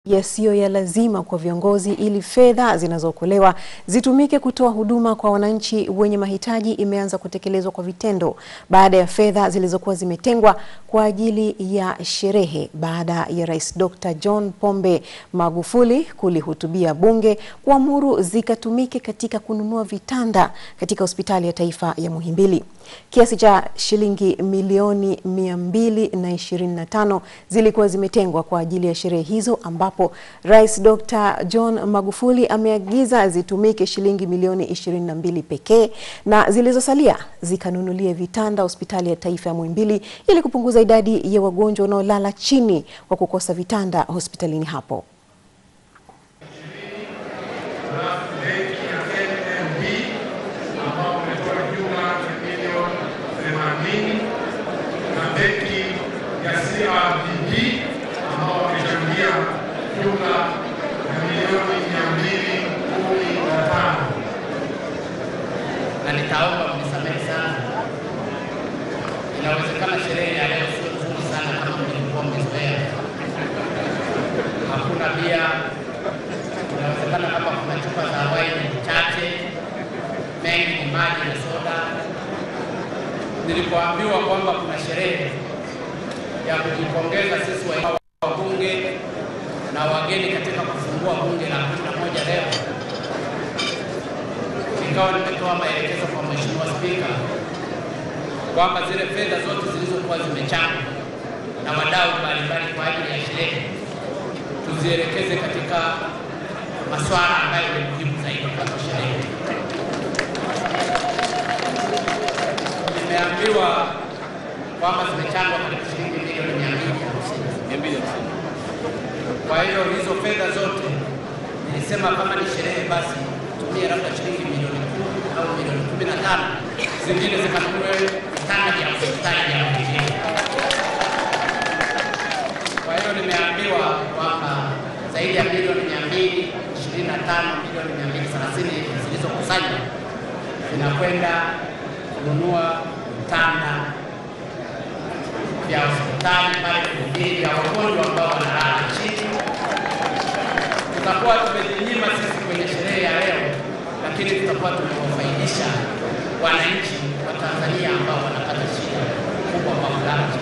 yasiyo ya lazima kwa viongozi ili fedha zinazookolewa zitumike kutoa huduma kwa wananchi wenye mahitaji imeanza kutekelezwa kwa vitendo baada ya fedha zilizokuwa zimetengwa kwa ajili ya sherehe baada ya Rais Dr. John Pombe Magufuli kulihutubia bunge kuamuru zikatumike katika kununua vitanda katika hospitali ya taifa ya Muhimbili. Kiasi cha shilingi milioni 225 zilikuwa zimetengwa kwa ajili ya sherehe hizo ambapo Rais Dr. John Magufuli ameagiza zitumike shilingi milioni 22 pekee na zilizosalia zikanunulie vitanda hospitali ya taifa ya Muhimbili ili kupunguza idadi ya wagonjwa wanaolala chini kwa kukosa vitanda hospitalini hapo. na benki ya CRDB ambao wamechangia jumla ya milioni mia mbili kumi na tano. na nitaomba mnisamehe sana. Inawezekana sherehe ya leo sio nzuri sana kama mlivyokuwa mmezoea. Hakuna bia, inawezekana kama kuna chupa za waini chache, mengi ni maji na soda. Nilipoambiwa kwamba kuna sherehe ya kujipongeza sisi wa wabunge na wageni katika kufungua bunge la kumi na moja leo nikawa nimetoa maelekezo kwa Mheshimiwa Spika kwamba zile fedha zote zilizokuwa zimechangwa na wadau mbalimbali kwa ajili ya sherehe tuzielekeze katika masuala ambayo ni muhimu zaidi kwa sherehe. Nimeambiwa kwamba zimechangwa karibu shilingi milioni mia mbili hamsini. Kwa hiyo hizo fedha zote nilisema kama ni sherehe basi tumie labda shilingi milioni kumi au milioni kumi na tano zingine zikanunue vitanda vya hospitali ya Muhimbili. Kwa hiyo nimeambiwa kwamba zaidi ya milioni mia mbili ishirini na tano milioni mia mbili thelathini zilizokusanywa zinakwenda kununua vitanda vya hospitali pale Muhimbili vya wagonjwa ambao wanalala chini tutakuwa tumejinyima sisi kwenye sherehe ya leo, lakini tutakuwa tumewafaidisha wananchi wa Tanzania ambao wanapata shida kubwa kwa kulala